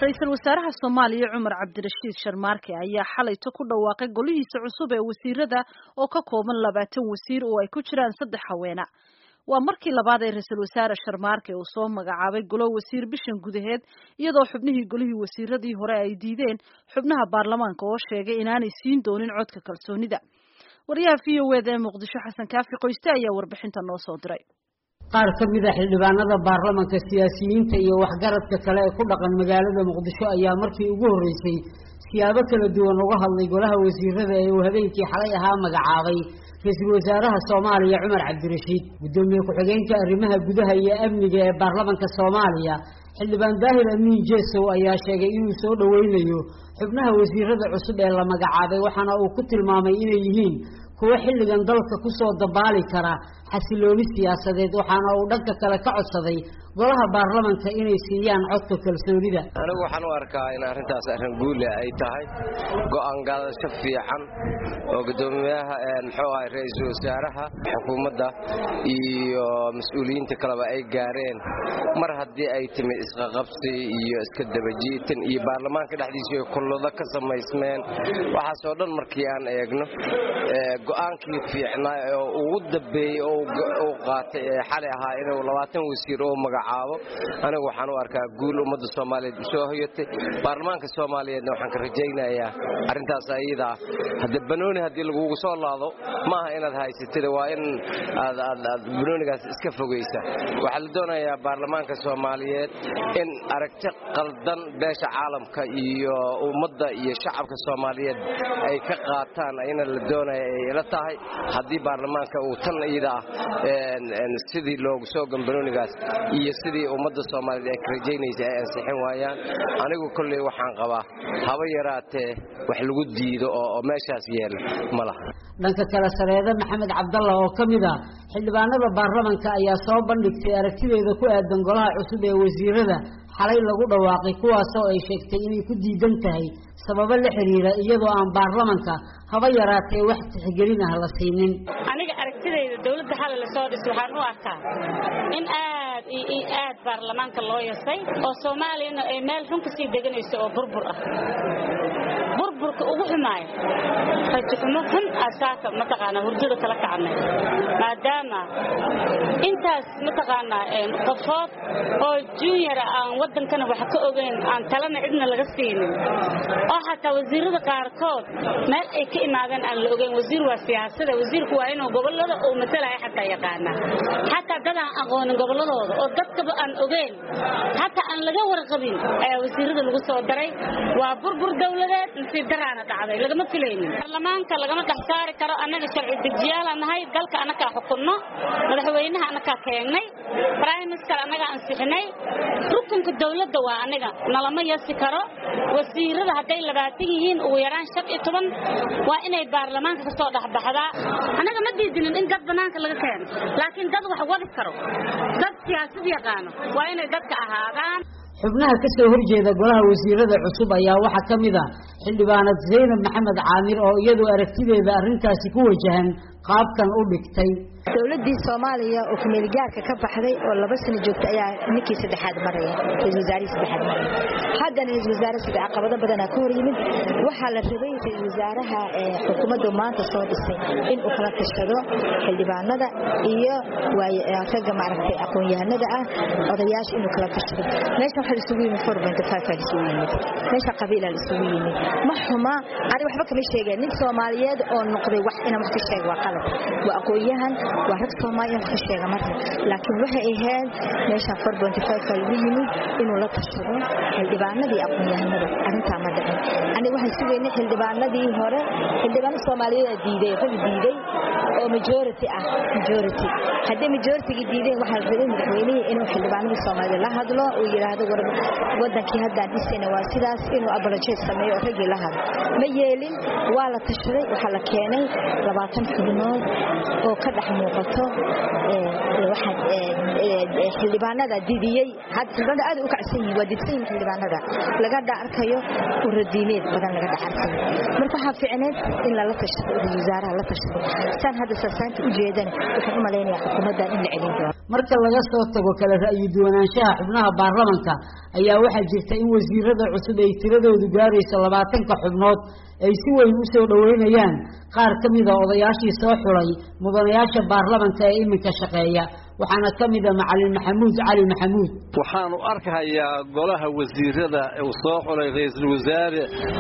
ra-iisul wasaaraha soomaaliya cumar cabdirashiid sharmaarke ayaa xalayto ku dhawaaqay golihiisa cusub ee wasiirada oo ka kooban labaatan wasiir oo ay ku jiraan saddex haweena waa markii labaad ee ra-iisul wasaare sharmaarke uu soo magacaabay golo wasiir bishan gudaheed iyadoo xubnihii golihii wasiiradii hore ay diideen xubnaha baarlamaanka oo sheegay inaanay siin doonin codka kalsoonida wariyaha v o eda ee muqdisho xasan kaafi qoyste ayaa warbixinta noo soo diray qaar ka mid a xildhibaanada baarlamanka siyaasiyiinta iyo waxgaradka kale ee ku dhaqan magaalada muqdisho ayaa markii ugu horreysay siyaabo kala duwan uga hadlay golaha wasiirada ee uu habeenkii xalay ahaa magacaabay ra-iisul wasaaraha soomaaliya cumar cabdirashiid guddoomiye ku-xigeenka arrimaha gudaha iyo amniga ee baarlamanka soomaaliya xildhibaan daahir amiin jeesow ayaa sheegay inuu soo dhoweynayo xubnaha wasiirada cusub ee la magacaabay waxaana uu ku tilmaamay inay yihiin kuwo xilligan dalka kusoo dabaali kara xasilooni siyaasadeed waxaana uu dhanka kale ka codsaday golaha baarlamanka inay siiyaan codka kalsoonida anigu waxaan u arkaa in arrintaas arrin guule ay tahay go'aan gaadasho fiican oo guddoomiyaha muxuu ahay ra-iisul wasaaraha xukuumadda iyo mas-uuliyiinta kaleba ay gaareen mar haddii ay timid isqaqabsi iyo iska dabajiitan iyo baarlamaanka dhexdiisa ay kullado ka samaysmeen waxaasoo dhan markii aan eegno go'aankii fiicnaa oo ugu dambeeyey uu qaatay ee xalay ahaa inuu labaatan wasiir oo magacaabo anigu waxaan u arkaa guul ummadda soomaaliyeed u soo hoyatay baarlamaanka soomaaliyeedna waxaan ka rajaynayaa arrintaas ayada ah hadde banooni haddii lagugu soo laado ma aha inaad haysatida waa in aad banoonigaas iska fogaysa waxaa la doonayaa baarlamaanka soomaaliyeed in aragti qaldan beesha caalamka iyo ummadda iyo shacabka soomaaliyeed ay ka qaataan ayna la doonaya ay ila tahay haddii baarlamaanka uu tan iyada ah sidii loogu soo gambanoonigaas iyo sidii ummadda soomaaliyeed ay ka rajaynaysa ay ansixin waayaan anigu kolley waxaan qabaa haba yaraatee wax lagu diido oo meeshaas yeela ma laha dhanka kale sareede maxamed cabdalla oo ka mid ah xildhibaanada baarlamanka ayaa soo bandhigtay aragtideeda ku aadan golaha cusub ee wasiirada xalay lagu dhawaaqay kuwaasoo ay sheegtay inay ku diidan tahay sababo la xiriira iyadoo aan baarlamanka haba yaraatee wax tixgelin ah la siinin aniga aragtidayda dowladda xalay lasoo dhis waxaan u arkaa in aad iyo aad baarlamaanka loo yasay oo soomaaliyana ay meel xun kasii deganayso oo burbur ah burburka ugu xumaaya rajaxumo xun asaaka mataqaanaa hurdada kala kacnay maadaama intaas mataqaanaa qofood oo juniora aan waddankana wax ka ogeyn aan talana cidna laga siinin oo xataa wasiirada qaarkood meel ay ka imaadeen aan la ogeyn wasiir waa siyaasada wasiirku waa inuu gobolada uu matalaya xataa yaqaanaa xataa dad aan aqoonin gobolladooda oo dadkaba aan ogeyn xataa aan laga warqabin ayaa wasiirada lagu soo daray waa burbur dowladeed nasiib daraana dhacday lagama filaynin baarlamaanka lagama dhex saari karo annaga sharci dejiyaalaan nahay dalka annagaa xukunno madaxweynaha annagaa keengnay prime minister annagaa ansixinay rukunka dowladda waa aniga nalama yasi karo wasiirada hadday labaatan yihiin ugu yaraan shan iyo toban waa inay baarlamaanka ka soo dhexbaxdaa annaga ma diidinin in dad bannaanka laga keeno laakiin dad wax wadi karo dad siyaasad yaqaano waa inay dadka ahaadaan xubnaha ka soo horjeeda golaha wasiirada cusub ayaa waxaa ka mid a xildhibaanad zaynab maxamed caamir oo iyadu aragtideeda arrintaasi ku wajahan qaabkan u dhigtay dowladii soomaaliya oo kumeelgaarka ka baxday oo laba sano joogta ayaa ninkii saddexaad maraya ra-isul wasaarihii saddexaad maraya haddana ra-isul wasaare sida caqabado badanaa ka hor yimid waxaa la rabay ra-isul wasaaraha xukuumaddu maanta soo dhisay in uu kala tashado xildhibaanada iyo ragga maaragtay aqoon-yahanada ah odayaasha inuu kala tashado meesha waxaa isugu yimid forbentfaa isugu yimid meesha qabiilaa la isugu yimid ma xuma ani waxba kama sheegeen nin soomaaliyeed oo noqday wax inaan wax ka sheega waa qalad waa aqoon-yahan waa rag soomaaliya wax ka sheega marka laakiin waxay ahayd meesha forbentfaa lagu yimid inuu la tashado xildhibaanadii aqoon-yahanada arrintaa ma dhicin aniga waxaan sugaynay xildhibaanadii hore xildhibaano soomaaliyeed diiday rag diiday oo majority ah majority haddii majorityga diideen waxaa la rabay madaxweynihii inuu xildhibaanadii soomaaliyed la hadlo uu yidhaahdo war wadankii haddaan dhisayna waa sidaas inuu apologize sameeyo oo raggii la hadlo ma yeelin waa la tashaday waxaa la keenay labaatan xubnood oo ka dhex muuqato xildhibaanada didiyey xildhibaanada aad u kacsan yihiin waa didsan yihiin xildhibaanada laga dha arkayo uradiineed badan laga dhex arkayo marka waxaa fiicneed in lala tashado ra-isul wasaaraha la tashado saan hadda saasaanta u jeedana waxaan u malaynayaa xukuumaddan in la celin doono marka laga soo tago kala ra'yi duwanaanshaha xubnaha baarlamanka ayaa waxaa jirta in wasiirada cusub ay tiradoodu gaarayso labaatanka xubnood ay si weyn u soo dhoweynayaan qaar ka mida odayaashii soo xulay mudanayaasha baarlamanka ee iminka shaqeeya waxaana ka mida macalin maxamuud cali maxamuud waxaanu arkahayaa golaha wasiirada uu soo xulay ra-iisul wasaare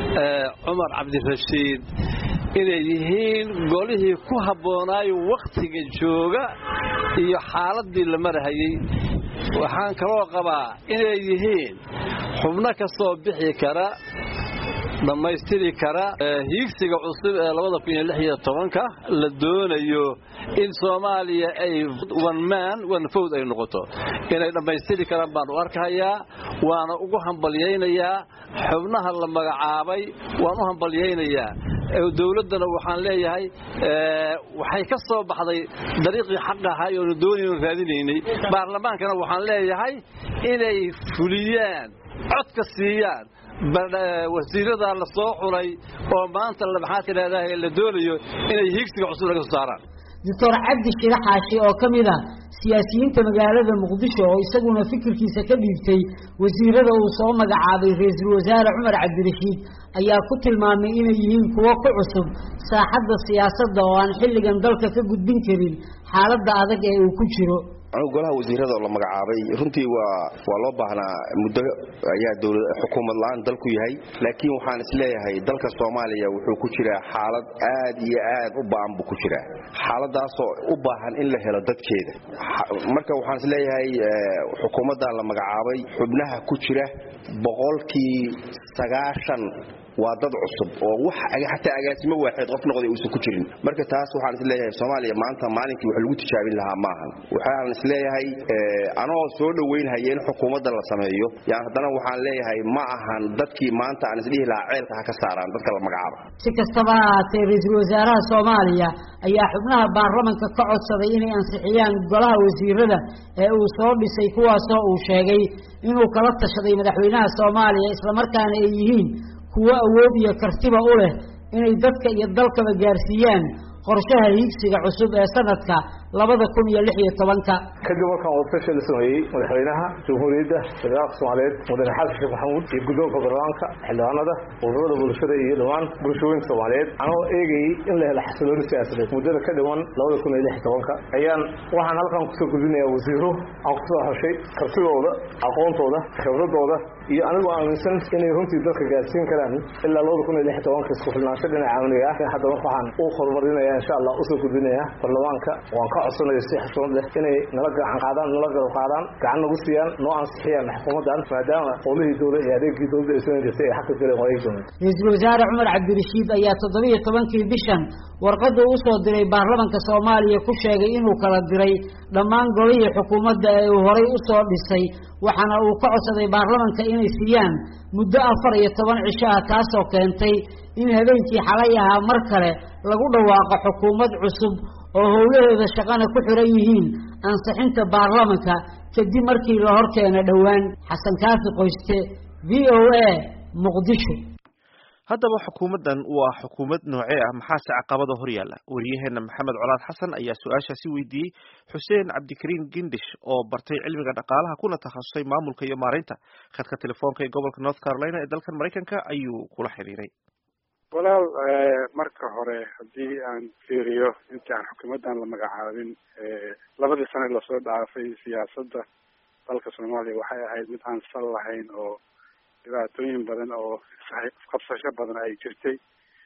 cumar cabdirashiid inay yihiin golihii ku habboonaayo wakhtiga jooga iyo xaaladii la marahayey waxaan kaloo qabaa inay yihiin xubno ka soo bixi kara dhammaystiri kara hiigsiga cusub ee labada kun iyo lix iyo tobanka la doonayo in soomaaliya ay one man one fowd ay noqoto inay dhammaystiri karaan baan u arkahayaa waana ugu hambalyaynayaa xubnaha la magacaabay waan u hambalyaynayaa dowladdana waxaan leeyahay waxay ka soo baxday dariiqii xaq ahaa oonu doonaynu raadinaynay baarlamaankana waxaan leeyahay inay fuliyaan codka siiyaan wasiirada la soo xulay oo maanta maxaa tidhahdaa la doonayo inay hiigsiga cusub laga soo saaraan doctor cabdi shire xaashi oo ka mid a siyaasiyiinta magaalada muqdisho oo isaguna fikirkiisa ka dhiibtay wasiirada uu soo magacaabay ra-iisul wasaare cumar cabdirashiid ayaa ku tilmaamay inay yihiin kuwo ku cusub saaxadda siyaasadda oo aan xilligan dalka ka gudbin karin xaaladda adag ee uu ku jiro golaha wasiirada oo la magacaabay runtii waa waa loo baahnaa muddo ayaa dowlad xukuumad la-aan dalku yahay laakiin waxaan isleeyahay dalka soomaaliya wuxuu ku jiraa xaalad aad iyo aad u ba'an buu ku jiraa xaaladaasoo u baahan in la helo dadkeeda marka waxaan isleeyahay xukuumaddan la magacaabay xubnaha ku jira boqolkii sagaashan waa dad cusub oo wax xataa agaasimo waaxeed qof noqday uusan ku jirin marka taas waxaan isleeyahay soomaaliya maanta maalinkii wax lagu tijaabin lahaa maahan waxaan isleeyahay anoo soo dhoweynhaya in xukuumadda la sameeyo yaan haddana waxaan leeyahay ma ahan dadkii maanta aan isdhihi lahaa ceelka ha ka saaraan dadka la magacaaba si kastaba ha ahaatee ra-iisul wasaaraha soomaaliya ayaa xubnaha baarlamanka ka codsaday inay ansixiyaan golaha wasiirada ee uu soo dhisay kuwaasoo uu sheegay inuu kala tashaday madaxweynaha soomaaliya islamarkaana ay yihiin kuwo awood iyo kartiba u leh inay dadka iyo dalkaba gaarsiiyaan qorshaha hiigsiga cusub ee sanadka labada kun iyo lix iyo tobanka kadib markaan wadatashi la sameeyey madaxweynaha jamhuuriyadda federaalka soomaaliyeed mudane xasan sheekh maxamuud iyo guddoonka baarlamaanka xildhibaanada ururada bulshada iyo dhammaan bulshooyinka soomaaliyeed anoo eegayey in la helo xasilooni siyaasadeed muddada ka dhiman labada kun iyo lix iyo tobanka ayaan waxaan halkan kusoo gudbinayaa wasiiro aan kusoo xoshay kartidooda aqoontooda khibradooda iyo anigoo aaminsan inay runtii dadka gaarsiin karaan ilaa labada kun iyo lix iyo tobanka isku filnaansho dhinaca amniga ah hadda waxaan u horumarinaya insha allah usoo gudbinaya baarlamaanka waan ka codsanayo si xushmad leh inay nala gacan qaadaan nala garab qaadaan gacan nagu siiyaan noo ansixiyaan xukuumaddan maadaama qowlihii dowla iyo adeegii dowladda ay soo jirtay ay xaqa galeen waayay dooneen ra-iisul wasaare cumar cabdirashiid ayaa toddobiyo tobankii bishan warqadda u soo diray baarlamanka soomaaliya ku sheegay inuu kala diray dhammaan golihii xukuumadda ee uu horay u soo dhisay waxaana uu ka codsaday baarlamanka inay siiyaan muddo afar iyo toban cisho ah taasoo keentay in habeenkii xalay ahaa mar kale lagu dhawaaqo xukuumad cusub oo howlaheeda shaqana ku xiran yihiin ansixinta baarlamanka kadib markii la horkeena dhowaan xasan kaafi qoyste v o a muqdisho haddaba xukuumaddan waa xukuumad noocee ah maxaase caqabada hor yaalla wariyaheena maxamed colaad xasan ayaa su-aashaasi weydiiyey xuseen cabdikariin gindish oo bartay cilmiga dhaqaalaha kuna takhasusay maamulka iyo maareynta khadka telefoonka ee gobolka north carolina ee dalkan maraykanka ayuu kula xiriiray walaal marka hore haddii aan fiiriyo intii aan xukuumaddan la magacaabin labadii sane lasoo dhaafay siyaasadda dalka soomaaliya waxay ahayd mid aan sal lahayn oo dhibaatooyin badan oo isqabsasho badan ay jirtay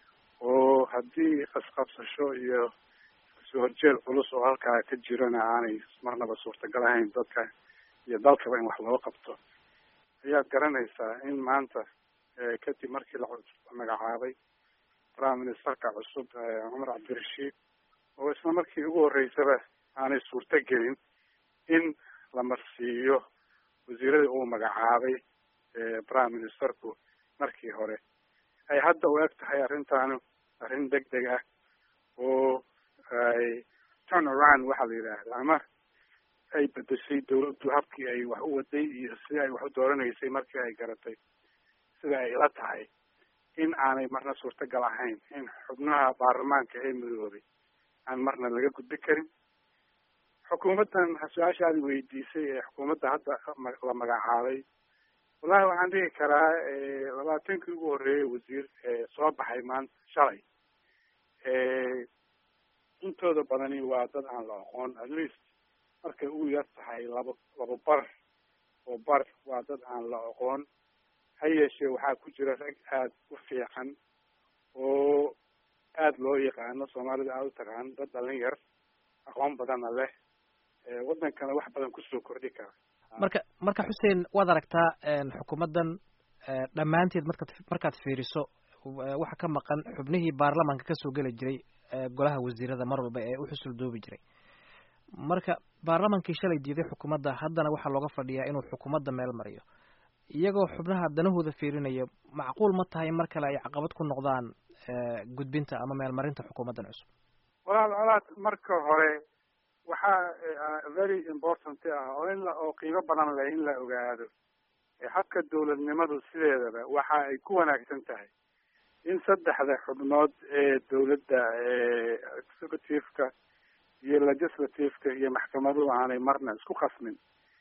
oo haddii isqabsasho iyo soo horjeed culus oo halkaa ka jirana aanay marnaba suurtagal ahayn dadka iyo dalkaba in wax loo qabto ayaad garanaysaa in maanta kadib markii la magacaabay prime ministerka cusub cumar cabdirashiid oo isla markii ugu horreysaba aanay suurto gelin in la marsiiyo wasiiradii uu magacaabay prime ministerku markii hore ay hadda u eg tahay arrintaanu arrin deg deg ah oo ay turn around waxaa la yidhaahda ama ay bedeshay dawladdu habkii ay wax u waday iyo sidii ay wax u dooranaysay markii ay garatay sida ay la tahay in aanay marna suurtagal ahayn in xubnaha baarlamaanka ee midoobay aan marna laga gudbi karin xukuumaddan su-aashaadi weydiisay ee xukuumadda hadda la magacaabay wallahi waxaan dhigi karaa labaatankii ugu horreeyay wasiir soo baxay maanta shalay intooda badani waa dad aan la aqoon at least markay ugu yar tahay laba laba bar oo bar waa dad aan la aqoon ha yeeshee waxaa ku jira rag aada u fiican oo aada loo yaqaano soomaalida aada u taqaan dad dhalin yar aqoon badanna leh waddankana wax badan kusoo kordhi kara marka marka xuseen waad aragtaa xukuumaddan dhammaanteed markaad markaad fiiriso waxa ka maqan xubnihii baarlamaanka kasoo geli jiray golaha wasiirada mar walba ee u xusul doobi jiray marka baarlamaankii shalay diiday xukuumadda haddana waxaa looga fadhiyaa inuu xukuumadda meel mariyo iyagoo xubnaha danahooda fiirinaya macquul ma tahay mar kale ay caqabad ku noqdaan gudbinta ama meelmarinta xukuumaddan cusub walaal colaad marka hore waxaa very important ah oo in la oo qiimo badan leh in la ogaado habka dowladnimadu sideedaba waxa ay ku wanaagsan tahay in saddexda xubnood ee dowladda executive-ka iyo legislative-ka iyo maxkamaduhu aanay marna isku khasmin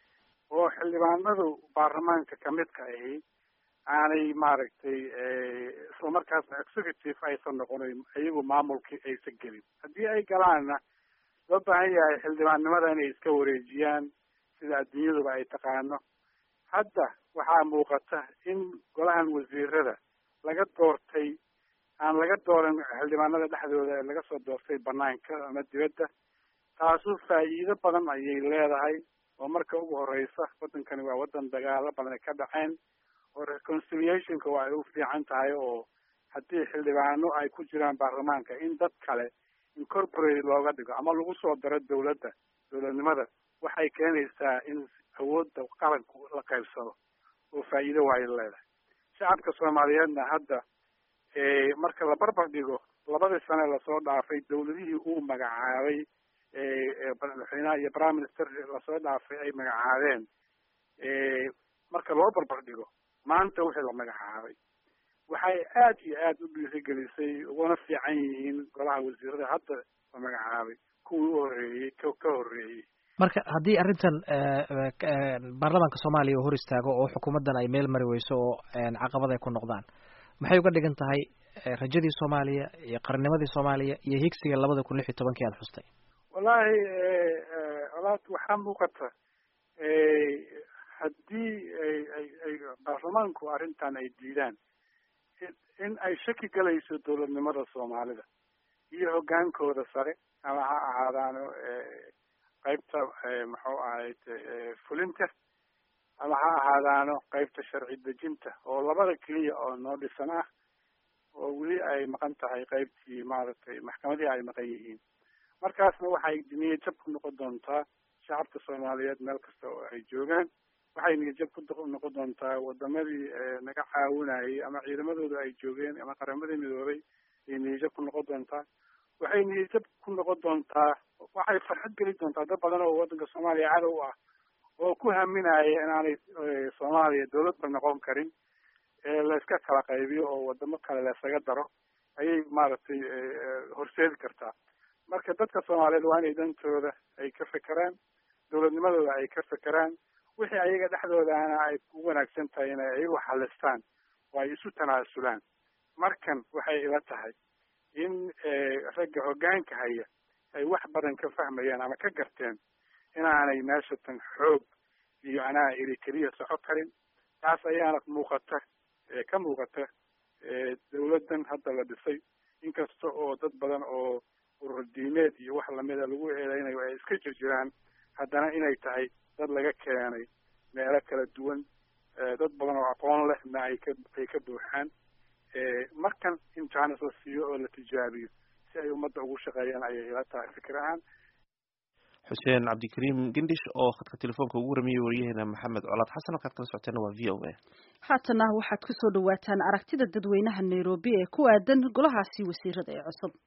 oo xildhibaanadu baarlamaanka kamidka ahi aanay maaragtay islamarkaasna executive aysan noqonin iyagu maamulkii aysan gelin haddii ay galaanna loo baahan yahay xildhibaannimada inay iska wareejiyaan sida adduunyaduba ay taqaano hadda waxaa muuqata in golahan wasiirada laga doortay aan laga dooran xildhibaanada dhexdooda ee laga soo doortay banaanka ama dibadda taasu faa'iido badan ayay leedahay oo marka ugu horeysa waddankani waa waddan dagaalo badan ay ka dhaceen oo reconciliationka waa ay u fiican tahay oo haddii xildhibaano ay ku jiraan baarlamaanka in dad kale incorporate looga dhigo ama lagu soo daro dowladda dowladnimada waxay keenaysaa in awoodda qaranku la qaybsado oo faa'iido waayo leedahay shacabka soomaaliyeedna hadda marka la barbar dhigo labadii sane lasoo dhaafay dowladihii uu magacaabay madaxweynaha iyo prime minister lasoo dhaafay ay magacaabeen marka loo barbar dhigo maanta wixii la magacaabay waxay aad iyo aad u dhiirigelisay uguna fiican yihiin golaha wasiirada hadda la magacaabay kuwii u horreeyey ka ka horreeyey marka haddii arrintan baarlamaanka soomaaliya uu hor istaago oo xukuumaddan ay meel mari weyso oo caqabad ay ku noqdaan maxay uga dhigan tahay rajadii soomaaliya iyo qarnimadii soomaaliya iyo higsiga labada kun lix iyo tobankii aada xustay wallaahi walaad waxaa muuqata haddii ay ay ay baarlamaanku arrintan ay diidaan in ay shaki galayso dowladnimada soomaalida iyo hoggaankooda sare ama ha ahaadaano qaybta muxuu ahayd fulinta ama ha ahaadaano qaybta sharci dejinta oo labada keliya oo noo dhisan ah oo weli ay maqan tahay qaybtii maaragtay maxkamadihii ay maqan yihiin markaasna waxay niyad jab ku noqon doontaa shacabka soomaaliyeed meel kasta oo ay joogaan waxay niyad jab ku noqon doontaa wadamadii naga caawinayay ama ciidamadooda ay joogeen ama qaramadii midoobay ay niyad jab ku noqon doontaa waxay niyad jab ku noqon doontaa waxay farxad geli doontaa dad badan oo waddanka soomaaliya cadow ah oo ku haminaya inaanay soomaaliya dawladba noqon karin layska kala qaybiyo oo wadamo kale laysaga daro ayay maaragtay horseedi kartaa marka dadka soomaaliyeed waa inay dantooda ay ka fekeraan dowladnimadooda ay ka fekeraan wixii ayaga dhexdoodaana ay ku wanaagsan tahay inay ayagu xalistaan oo ay isu tanaasulaan markan waxay ila tahay in ragga hoggaanka haya ay wax badan ka fahmayaan ama ka garteen inaanay meeshatan xoog iyo anaa iri keliya soco karin taas ayaana muuqata ka muuqata dawladdan hadda la dhisay inkasta oo dad badan oo urur diimeed iyo wax lamida lagu eedeynayo ay iska jirjiraan haddana inay tahay dad laga keenay meelo kala duwan dad badan oo aqoon lehna ay ka ay ka buuxaan markan in jaanis la siiyo oo la tijaabiyo si ay ummadda ugu shaqeeyaan ayay ila tahay fikir ahaan xuseen cabdikariim gendhish oo khadka telefoonka ugu waramayay wariyaheena maxamed colaad xasan halkaad kala socoteena waa v o a haatana waxaad kusoo dhawaataan aragtida dadweynaha nairobi ee ku aadan golahaasi wasiirada ee cusub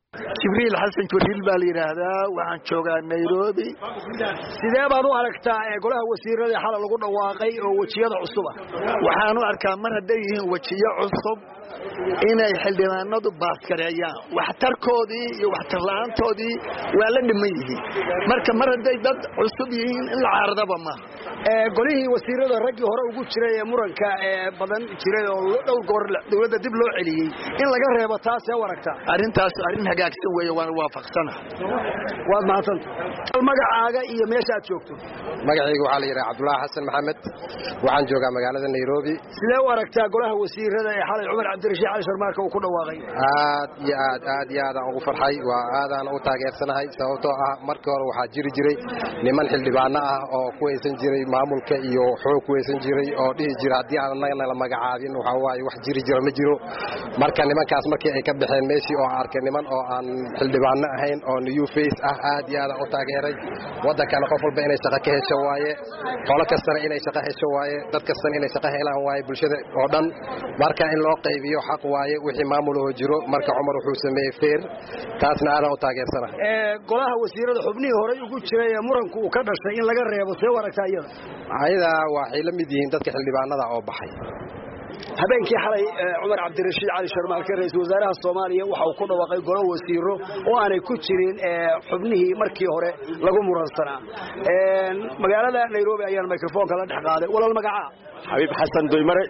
jibriil xasan jibriil baa la yidhaahdaa waxaan joogaa nairobi sidee baad u aragtaa golaha wasiirada xala lagu dhawaaqay oo wejiyada cusub ah waxaan u arkaa mar hadday yihiin wejiyo cusub inay xildhibaanadu baaskareeyaan waxtarkoodii iyo waxtarla-aantoodii waa la dhiman yihiin marka mar hadday dad cusub yihiin in la caaradaba maaha golihii wasiirada raggii hore ugu jiray ee muranka badan jiray oo dhowr goor dowladda dib loo celiyey in laga reebo taasee u aragtaa arrintaas arrin hagaagsan weeye waan waafaqsana waad mahadsanta magacaaga iyo meesha aad joogto magacayga waxaa la yidhaha cabdulaahi xasan maxamed waxaan joogaa magaalada nairobi sidee u aragtaa golaha wasiirada ee xalay cumar cabdirashiid cali sharmaarka uu ku dhawaaqay aad iyo aad aad iyo aadaan ugu farxay waa aadaan u taageersanahay sababtoo ah markii hore waxaa jiri jiray niman xildhibaano ah oo ku haysan jiray maamulka iyo xoog ku haysan jiray oo dhihi jira haddii aan annagana la magacaabin waxaa waaye wax jiri jiro ma jiro marka nimankaas markii ay ka baxeen meeshii oo arkay niman oo aan xildhibaano ahayn oo new face ah aad iyo aadaan u taageeray waddankana qof walba inay shaqo ka hesho waaye qolo kastana inay shaqo hesho waaye dad kastana inay shaqo helaan waaye bulshada oo dhan marka in loo qaybiyo xaq waaye wixii maamulahoo jiro marka cumar wuxuu sameeyey feer taasna aadaan u taageersana golaha wasiirada xubnihii horey ugu jiray ee muranku uu ka dhashay in laga reebo see u aragtaa iyada ayada waxay la mid yihiin dadka xildhibaanada oo baxay habeenkii xalay cumar cabdirashiid cali sharmaalke ra-iisul wasaaraha soomaaliya waxa uu ku dhawaaqay golo wasiiro oo aanay ku jirin xubnihii markii hore lagu muransanaa magaalada nairobi ayaan microfonka la dhex qaaday walaal magacaa xabiib xasan doymare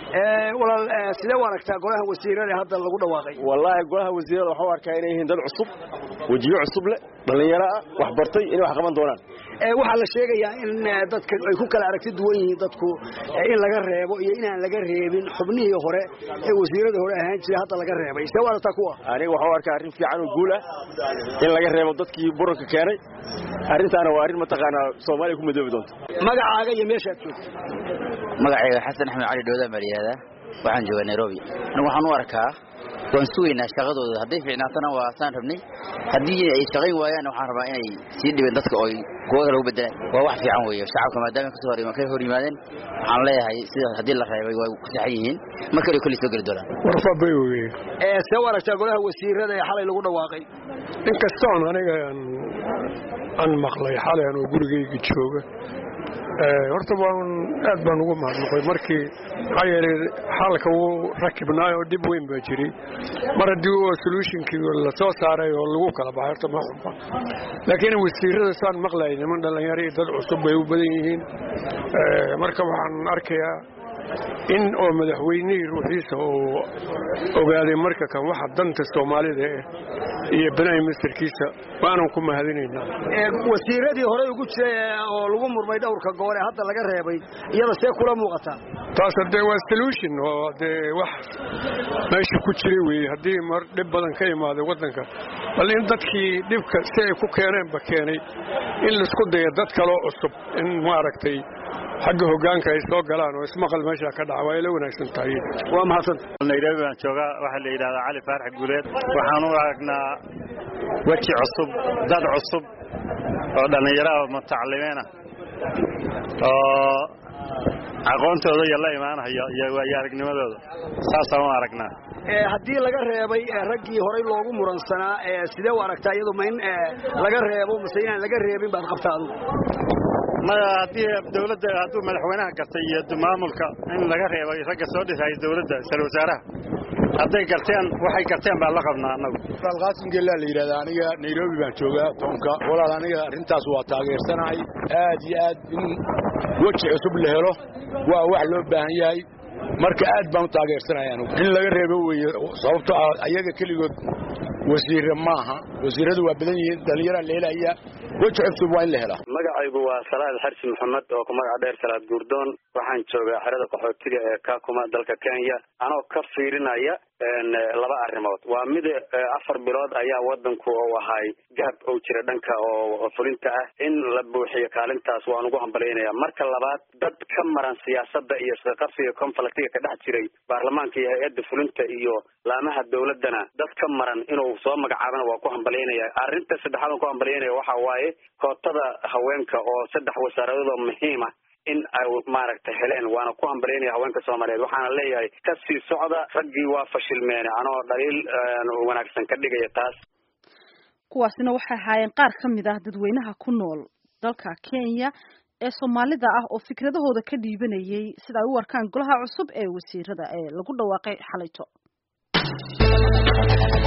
walaal sidee u aragtaa golaha wasiirada hadda lagu dhawaaqay wallaahi golaha wasiirada waxuu arkaa inay yihiin dad cusub wejiyo cusub leh dhallinyaro ah wax bartay inay wax qaban doonaan waxaa la sheegayaa in dadka ay ku kala aragti duwan yihiin dadku in laga reebo iyo inaan laga reebin xubnihii hore ee wasiirada hore ahaan jiray hadda laga reebay see u aragtaa kuwa aniga waxuu arkaa arrin fiican oo guul ah in laga reebo dadkii buranka keenay arrintaana waa arrin mataqaanaa soomaaliya ku madoobi doonta magacaaga iyo meeshaad joogto magacayga xasan axmed cali dhowdaan baa layihahdaa waxaan joogaa nairobi anigu waxaan u arkaa waan sugaynaa shaqadooda hadday fiicnaatana waa saan rabnay haddii ay shaqayn waayaan waxaan rabaa inay sii dhibeen dadka oo kuwa kale u bedelaan waa wax fiican weeye shacabka maadaama kasoo hor ka hor yimaadeen waxaan leeyahay sida haddii la reebay way ku saxan yihiin mar kale kolley soo geli doonaan warfabay weye see u aragtaa golaha wasiirada ee xalay lagu dhawaaqay inkastoon aniga aan maqlay xalay anoo gurigayga jooga horta waan aad baan ugu mahadnaqay markii maxaa yeelay xalka wuu rakibnaay oo dhib weyn baa jiray mar haddii oo solutionkii la soo saaray oo lagu kala baxay horta ma xunba laakiin wasiirada saan maqlayay niman dhallinyaro iyo dad cusub bay u badan yihiin marka waxaan arkayaa in oo madaxweynihii ruuxiisa uu ogaaday marka kan waxa danta soomaalida eh iyo banaay mastarkiisa waanan ku mahadinaynaa wasiiradii horey ugu jiray oo lagu murmay dhowrka goor ee hadda laga reebay iyada see kula muuqataa taas haddee waa solution oo dee wax meesha ku jiray weeye haddii mar dhib badan ka imaaday waddanka bal in dadkii dhibka si ay ku keeneenba keenay in laisku dayo dad kaloo cusub in maaragtay xagga hoggaanka ay soo galaan oo ismaqal meesha ka dhaca waa ila wanaagsan tahay waa mahadsanta nairobi baan joogaa waxaa la yidhahdaa cali faarax guuleed waxaan u aragnaa weji cusub dad cusub oo dhallinyaro ah mutacalimiin ah oo aqoontooda iyo la imaanayo iyo waayo aragnimadooda saasaan u aragnaa haddii laga reebay raggii horey loogu muransanaa sidee u aragtaa iyadu ma in laga reebo mase inaan laga reebin baad qabtaa adugu maya haddii dawladda hadduu madaxweynaha gartay iyo maamulka in laga reebay ragga soo dhisaya dawladda isla wasaaraha hadday garteen waxay garteen baan la qabnaa annagu alqaasim gellaa la yidhahdaa aniga nairobi baan joogaa toonka walaal aniga arrintaas waa taageersanahay aad iyo aad in weji cusub la helo waa wax loo baahan yahay marka aad baan u taageersanaya anugu in laga reebo weeye sababto ah ayaga keligood wasiire maaha wasiiradu waa badan yihiin dhallinyaraa leelaya weji cusub waa in la helaa magacaygu waa salaad xarsi maxamed oo ku magaca dheer salaad guurdoon waxaan joogaa xerada qaxootiga ee kakuma dalka kenya anoo ka fiirinaya laba arrimood waa mid afar bilood ayaa wadanku uu ahay gahab ou jira dhanka oo fulinta ah in la buuxiyo kaalintaas waan ugu hambalyaynaya marka labaad dad ka maran siyaasada iyo isqaqabsiga conflictiga ka dhex jiray baarlamaanka iyo hay-adda fulinta iyo laamaha dawladana dad ka maran inuu soo magacaabana waa ku hambalyaynaya arrinta saddexaad aan ku hambalyaynaya waxa waaye kootada haweenka oo saddex wasaaradoodoo muhiima in ay maaragtay heleen waana ku hambalyaynaya haweenka soomaaliyeed waxaana leeyahay kasii socda raggii waa fashilmeene anoo dhaliil wanaagsan ka dhigaya taas kuwaasina waxay ahaayeen qaar ka mid ah dadweynaha ku nool dalka kenya ee soomaalida ah oo fikradahooda ka dhiibanayay sida ay u arkaan golaha cusub ee wasiirada ee lagu dhawaaqay xalayto